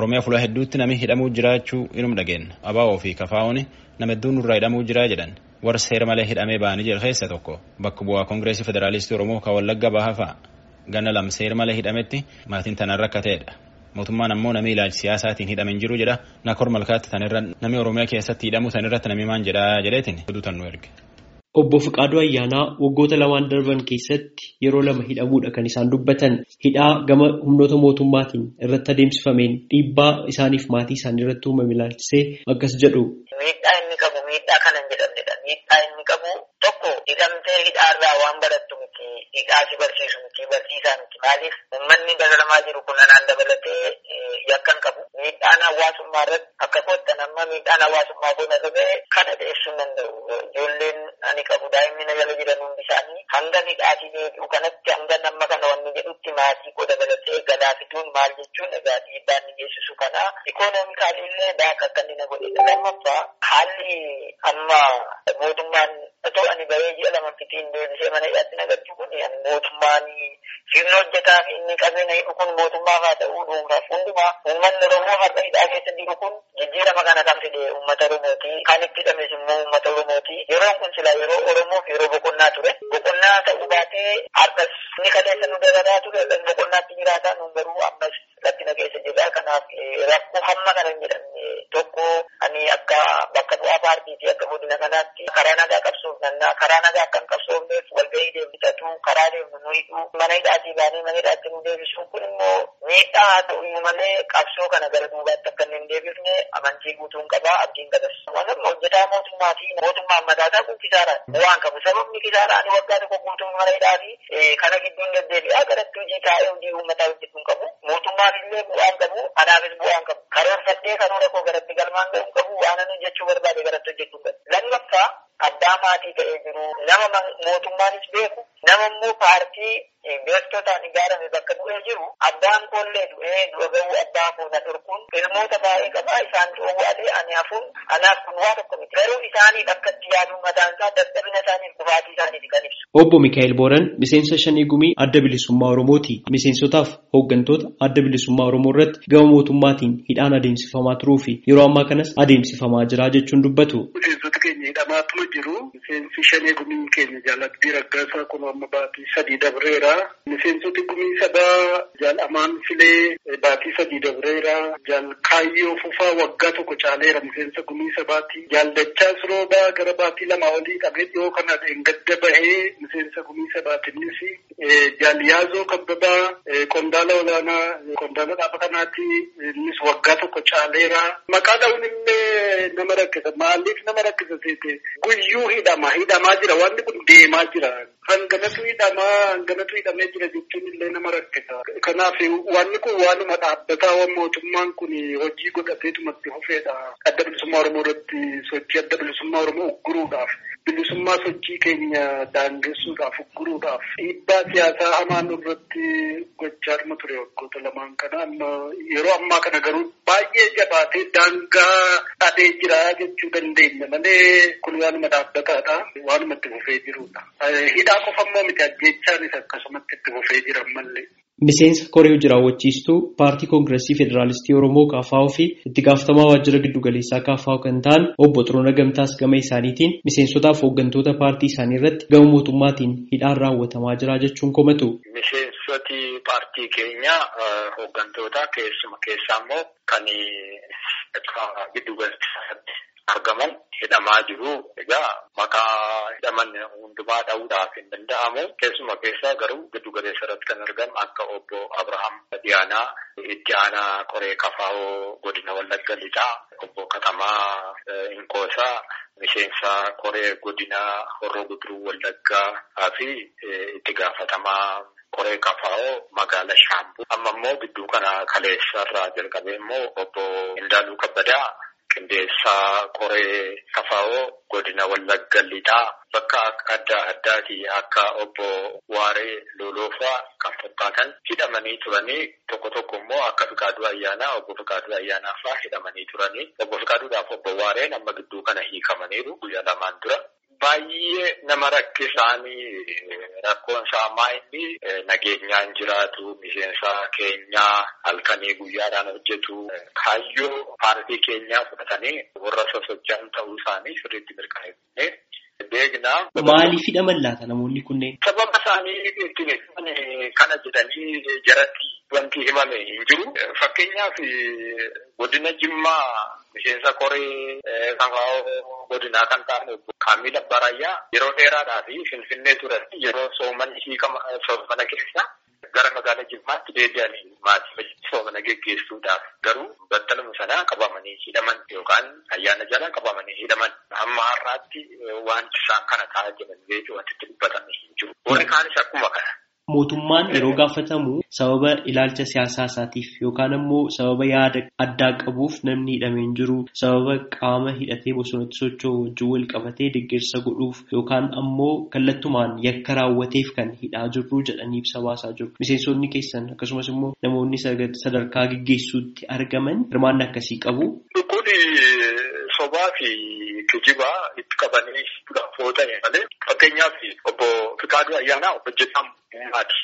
Oromiyaa fuula hedduutti namni hidhamuu jiraachuu inuma dhageenya. Abaa'oo fi kafaa'oon nama hedduun nurraa hidhamuu jiraa jedhan. Warra seera malee hidhamee ba'anii jiru keessa tokko bakka bu'aa Koongireesii Federaalistii Oromoo kan Wallagga Bahaa fa'a. Ganna lama seera malee hidhametti maatiin tanaan rakkateedha. Mootummaan ammoo namni ilaalcha siyaasaatiin hidhameen jiru jedha. Nakor malkaatti tanirra namni Oromiyaa keessatti hidhamu tanirratti namni maan jedhaa jedheetiin oduu tan nu erge. Obbo Fiqaaduu Ayyaanaa waggoota lamaan darban keessatti yeroo lama hidhamuudha kan isaan dubbatan. Hidhaa gama humnoota mootummaatiin irratti adeemsifameen dhiibbaa isaaniif maatii isaanii irratti uumame ilaalchisee akkas jedhu. Miidhaa inni qabu miidhaa kanan jedhamnedha. Miidhaa inni qabu tokko hidhamtee hidhaarraa waan barattu miti. Hidhaa si barsiisu miti barsiisaa miti. Maaliif uummanni dararamaa jiru kun anaan dabalatee yakkan qabu. Miidhaan hawaasummaa irratti akka kottan amma miidhaan hawaasummaa kun irra ga'e kana dhiyeessuu danda'u. Ijoolleen ani qabu daa'imni na jala jiran hundi isaanii hanga hidhaatii deebi'u kanatti hanga nama kana wanni jedhutti maatii koo dabalatee gadaa fiduun maal jechuun egaa dhiibbaa inni geessisu kana ikoonoomikaalii illee daaka akka inni na godhedha. Lammaffaa haalli amma mootummaan otoo ani bahee ji'a lama fitiin deebisee mana hidhaatti nagartu kun mootummaan sirna hojjetaa fi inni qabeenya hidhu kun mootummaaf haa ta'uu dhuunfaaf hundumaa uummanni Oromoo har'a hidhaa keessa jiru kun jijjiirama kana kan fide uummata Oromooti. Kan itti hidhames immoo uummata Oromooti. Yeroon kun sila yeroo Oromoof yeroo boqonnaa ture. Boqonnaa ta'uu baatee har'as inni kadeessa nu dalagaa ture boqonnaatti jiraataa nu garuu ammas rakkina keessa jirra. Kanaaf rakkoo hamma kana hin jedhamne tokko ani akka bakka bu'aa paartiitii akka godina kanaatti karaa nagaa qabsuuf nannaa karaa nagaa akka hin qabsoofneef walgahii deemsifatu karaa deemnu nu hidhu mana hidhaatii baanee mana hidhaatti nu deebisu kun immoo miidhaa haa ta'u malee qabsoo kana gara duubaatti akka hin deebifne amantii guutuun qabaa abdiin qabas. Wanni hojjetaa mootummaa fi mootummaan mataasaa kun kisaara waan qabu sababni kisaara ani waggaa tokko guutuun mana hidhaa fi kana gidduun deddeebi'aa garatti hojii taa'ee hojii uummataa hojjetuun qabu mootummaaf illee bu'aan qabu anaafis bu'aan qabu karoorfadhee karoora koo garatti galmaan ga'uun qabu waan ani hojjechuu barbaade garatti hojjechuun qabu. Lammaffaa abbaa maatii ta'ee jiru nama mootummaanis beeku nama immoo paartii beektotaan ijaarame bakka bu'ee jiru abbaan koollee du'ee du'a ga'uu abbaa koo na dhorkuun ilmoota baay'ee qabaa isaan dhoowwaadhee ani hafuun anaaf kun waa tokko miti garuu isaaniif akkatti yaaduun mataan isaa dadhabina isaaniif kufaatii isaaniiti kan ibsu. Obbo Mikaa'el Booran miseensa shanii gumii adda bilisummaa Oromooti. Miseensotaaf hooggantoota adda bilisummaa Oromoo irratti gama mootummaatiin hidhaan adeemsifamaa turuu fi yeroo ammaa kanas adeemsifamaa jira jechuun dubbatu. Miseensota keenya hidhamaatuma jiru. Miseensi shanii gumii keenya jaallattii raggaasaa kun amma baatii sadii dabreera. Miseensoti gumii sadaa jaal amaan filee baatii sadii dabreera. Jaal kaayyoo fufaa waggaa tokko caaleera miseensa gumii sabaati. Jaal dachaa siroobaa gara baatii lama olii qabee dhiyoo kana gadda bahee miseensa gumii sabaatinnis jaal yaazoo kabbabaa qondaala olaanaa qondaala dhaaba kanaati innis waggaa tokko caaleera. Maqaa dha'uun illee nama rakkisa maaliif nama rakkisa seete guyyuu hidhama hidhamaa jira wanti kun deemaa jira. Hanganatu hidhamaa hanganatu hidhamee jira jechuun illee nama rakkisa. Kanaaf wanni kun waanuma dhaabbataa waan mootummaan kun hojii godhateetumatti hufeedha. Adda bilisummaa Oromoo irratti sochii adda bilisummaa Oromoo ugguruudhaaf bilisummaa sochii keenya daangessuudhaaf ugguruudhaaf dhiibbaa siyaasaa hamaan irratti gochaa dhuma ture waggoota lamaan kana amma yeroo ammaa kana garuu baay'ee jabaatee daangaa dhabee jira jechuu dandeenya malee kun waanuma dhaabbataadha waanuma itti fufee jirudha. Hidhaa qofa immoo miti ajjeechaanis akkasumatti itti fufee jiran mallee. Miseensa koree hojii raawwachiistuu paartii koongireesii federaalistii Oromoo KFO fi itti gaafatamaa waajjira giddugaleessaa KFO kan ta'an obbo Xiroona Gamtaas gama isaaniitiin miseensotaaf hooggantoota paartii isaanii irratti gama mootummaatiin hidhaan raawwatamaa jira jechuun komatu. Miseensoti paartii keenya hooggantoota keessuma keessaa immoo kan giddugaleessaatti argaman hidhamaa jiru. Egaa maqaa hidhaman hundumaa dha'uudhaaf hin danda'amu. Keessuma keessaa garuu giddu galeessa irratti kan argamu akka obbo Abrahaam Diyaanaa itti aanaa qoree kafaa'oo godina Wallagga Lixaa, obbo Katamaa Inkoosaa, miseensa koree godina Horroo Guduruu Wallaggaa fi itti gaafatamaa qoree kafaa'oo magaala Shaambuu. Amma immoo gidduu kana kaleessa irraa jalqabee immoo obbo Indaaluu Kabbadaa qindeessaa qoree kafaa'oo godina wallagga lixaa bakka adda addaati akka obbo Waaree Loloofaa kan fakkaatan hidhamanii turanii tokko tokko immoo akka Fiqaaduu Ayyaanaa obbo Fiqaaduu Ayyaanaa fa'aa hidhamanii turanii obbo Fiqaaduudhaaf obbo Waareen amma gidduu kana hiikamaniiru guyyaa lamaan dura. Baay'ee nama rakkisaanii rakkoon isaa ammaa inni nageenyaan jiraatu miseensa keenyaa halkanii guyyaadhaan hojjetu kaayyoo paartii keenyaa fudhatanii warra sosocho'an ta'uu isaanii sirriitti mirkaneessine beekna. Maaliif hidhaman laata namoonni kunneen? Sababa isaanii ittiin kana jedhanii jaratti wanti himame hin jiru. Fakkeenyaaf godina Jimmaa miseensa koree kafaa'oo godinaa kan ta'an Kaamil Abbarayyaa yeroo dheeraadhaa fi Finfinnee turan yeroo soomanni hiikama soomana keessa gara magaalaa Jimmaatti deebi'anii maatii soomana geggeessuudhaaf garuu battaluma sanaa qabamanii hidhaman yookaan ayyaana jala qabamanii hidhaman amma har'aatti wanti isaan kana ta'aa jiran beeku wanti itti dubbatame hin jiru. Warri kaanis akkuma kana. Mootummaan yeroo gaafatamu sababa ilaalcha siyaasaa isaatiif yookaan ammoo sababa yaada addaa qabuuf namni hidhamee hin jiru sababa qaama hidhatee bosonatti socho'u wajjin wal qabatee deeggarsa godhuuf yookaan ammoo kallattumaan yakka raawwateef kan hidhaa jirru jedhanii ibsa baasaa jiru. Miseensonni keessan akkasumas immoo namoonni sadarkaa gaggeessuutti argaman hirmaanna akkasii qabu. Kuni sobaa fi kijibaa itti qabanii fudhaaf oolanii malee fakkeenyaaf obbo Fikaaduu Ayyaanaa hojjetaan uumaati.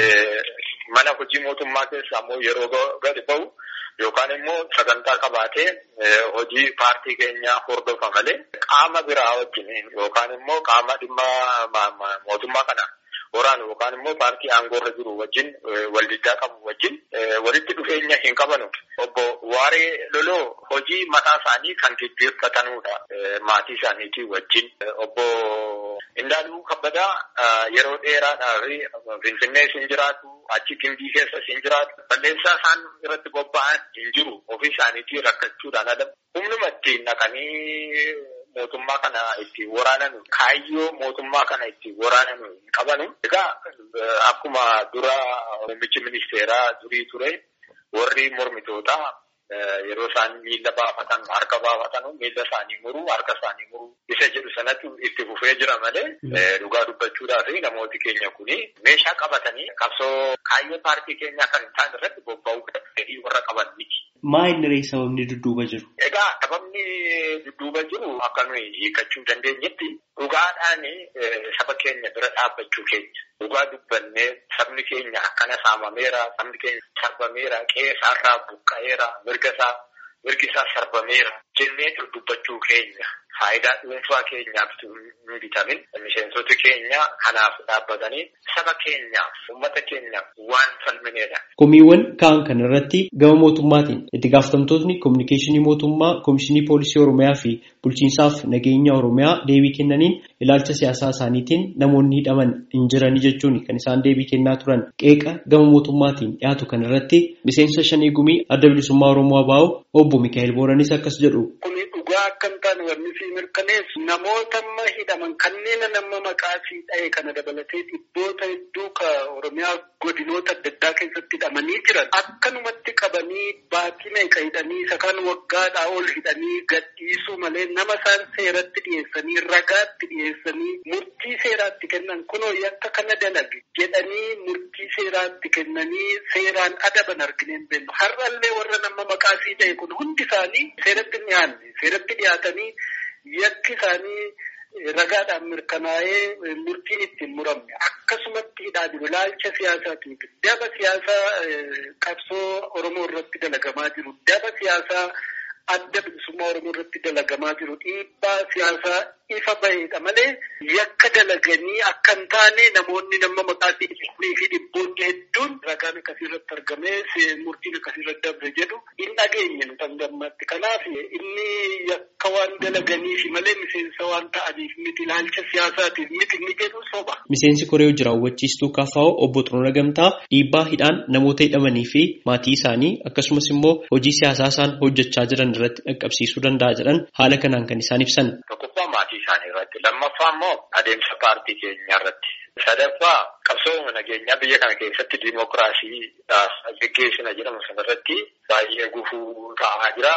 Mana hojii mootummaa keessa ammoo yeroo gadi ba'u yookaan immoo sagantaa qabaatee hojii paartii keenyaa hordofa malee qaama biraa wajjin yookaan immoo qaama dhimma mootummaa kana waraanu yookaan immoo paartii aangoorra jiru wajjin waldiddaa qabu wajjin walitti dhufeenya hin qabanu. Obbo Waaree Loloo hojii mataa isaanii kan gaggeeffatanudha maatii isaaniitii wajjin. Obbo Indaaluu Kabbadaa yeroo dheeraadhaaf Finfinnee siin jiraatu achi gimbii keessa siin jiraatu balleessaa isaan irratti bobba'an hin jiru ofii isaaniitii rakkachuudhaan ala humnuma ittiin naqanii mootummaa kana itti waraanan kaayyoo mootummaa kana itti waraanan hin qabanu. Egaa akkuma dura muummichi ministeeraa durii ture warri mormitootaa yeroo isaan miila baafatan harka baafatan miila isaanii muru harka isaanii muru isa jedhu sanatti itti fufee jira malee dhugaa dubbachuudhaaf namooti keenya kuni meeshaa qabatanii qabsoo kaayyoo paartii keenyaa kan hin taane irratti bobba'uu fedhii warra qaban miti. Maa inni ree sababni dudduuba jiru? Egaa sababni dudduuba jiru akka nuyi hiikachuu dandeenyetti dhugaadhaan saba keenya bira dhaabbachuu keenya. Dhugaa dubbannee sabni keenya akkana saamameera, sabni keenya sarbameera, qe'ee isaarraa buqqa'eera, mirga isaa mirgi isaa sarbameera jennee dubbachuu keenya. Faayidaa dhuunfaa keenyaaf hin bitamin miseensoti keenya kanaaf dhaabbatanii saba keenyaaf uummata keenyaaf waan falmineedha. Komiiwwan ka'an kana irratti gama mootummaatiin itti gaafatamtootni kominikeeshinii mootummaa Komishinii Poolisii Oromiyaa fi Bulchiinsaaf Nageenya Oromiyaa deebii kennaniin ilaalcha siyaasaa isaaniitiin namoonni hidhaman hin jirani jechuun kan isaan deebii kennaa turan qeeqa gama mootummaatiin dhiyaatu kana irratti miseensa shanii gumii adda bilisummaa Oromoo ABO obbo Mikaa'el Booranis akkas jedhu. dhugaa akka hin taane wanni si mirkaneessu namoota amma hidhaman kanneen nama maqaa si dha'e kana dabalatee dhibboota hedduu ka Oromiyaa godinoota adda addaa keessatti hidhamanii jiran akkanumatti qabanii baatii meeqa hidhanii isa kan waggaadhaa ol hidhanii gadhiisuu malee nama isaan seeratti dhiyeessanii ragaatti dhiyeessanii murtii seeraatti kennan kunoo yakka kana dalage jedhanii murtii seeraatti kennanii seeraan adaban argineen beellu har'allee warra nama maqaa si dha'e kun hundi isaanii seeratti dhiyaanne seeratti dhiyaatanii yakki isaanii ragaadhaan mirkanaa'ee murtiin ittiin muramne akkasumatti hidhaa jiru ilaalcha siyaasaatiif daba siyaasaa qabsoo Oromoo irratti dalagamaa jiru daba siyaasaa adda bilisummaa Oromoo irratti dalagamaa jiru dhiibbaa siyaasaa ifa baheedha malee yakka dalaganii akka hin taane namoonni nama maqaa fi dhibboonni hedduun ragaan akkasirratti argamee murtiin akkasirratti dabre jedhu hin dhageenye nu tangammatti. Kanaaf inni yakka waan dalaganiif malee miseensa waan ta'aniif miti ilaalcha siyaasaatiif miti inni jedhu soba. Miseensi koree hojii raawwachiistuu KFO obbo Xuruura Gamtaa dhiibbaa hidhaan namoota hidhamanii fi maatii isaanii akkasumas immoo hojii siyaasaa isaan hojjechaa jiran irratti dhaqqabsiisuu danda'a jedhan haala kanaan kan isaan ibsan. Tokkoffaa maatii isaanii irratti lammaffaa immoo adeemsa paartii keenyaa irratti sadaffaa qabsoo nageenyaa biyya kana keessatti diimokiraasii geggeessina jedhamu sanarratti baay'ee gufuu ta'aa jira.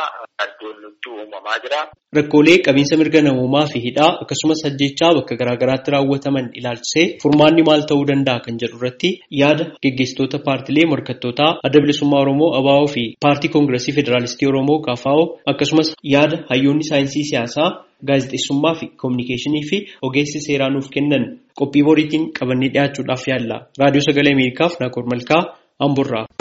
addoon nutti uumamaa jira. Rakkoolee qabiinsa mirga namoomaa fi hidhaa akkasumas ajjechaa bakka garaagaraatti raawwataman ilaalchisee furmaanni maal ta'uu danda'a kan jedhu irratti yaada geggeessitoota paartilee morkattootaa adda bilisummaa Oromoo ABO fi paartii koongiresii federaalistii Oromoo KFO akkasumas yaada hayyoonni saayinsii siyaasaa gaazexeessummaa fi koominikeeshinii fi ogeessi seeraa nuuf kennan qophii boriitiin qabannee dhiyaachuudhaaf yaalla. Raadiyoo Sagalee Ameerikaaf Naaqor Malkaa Amburraa.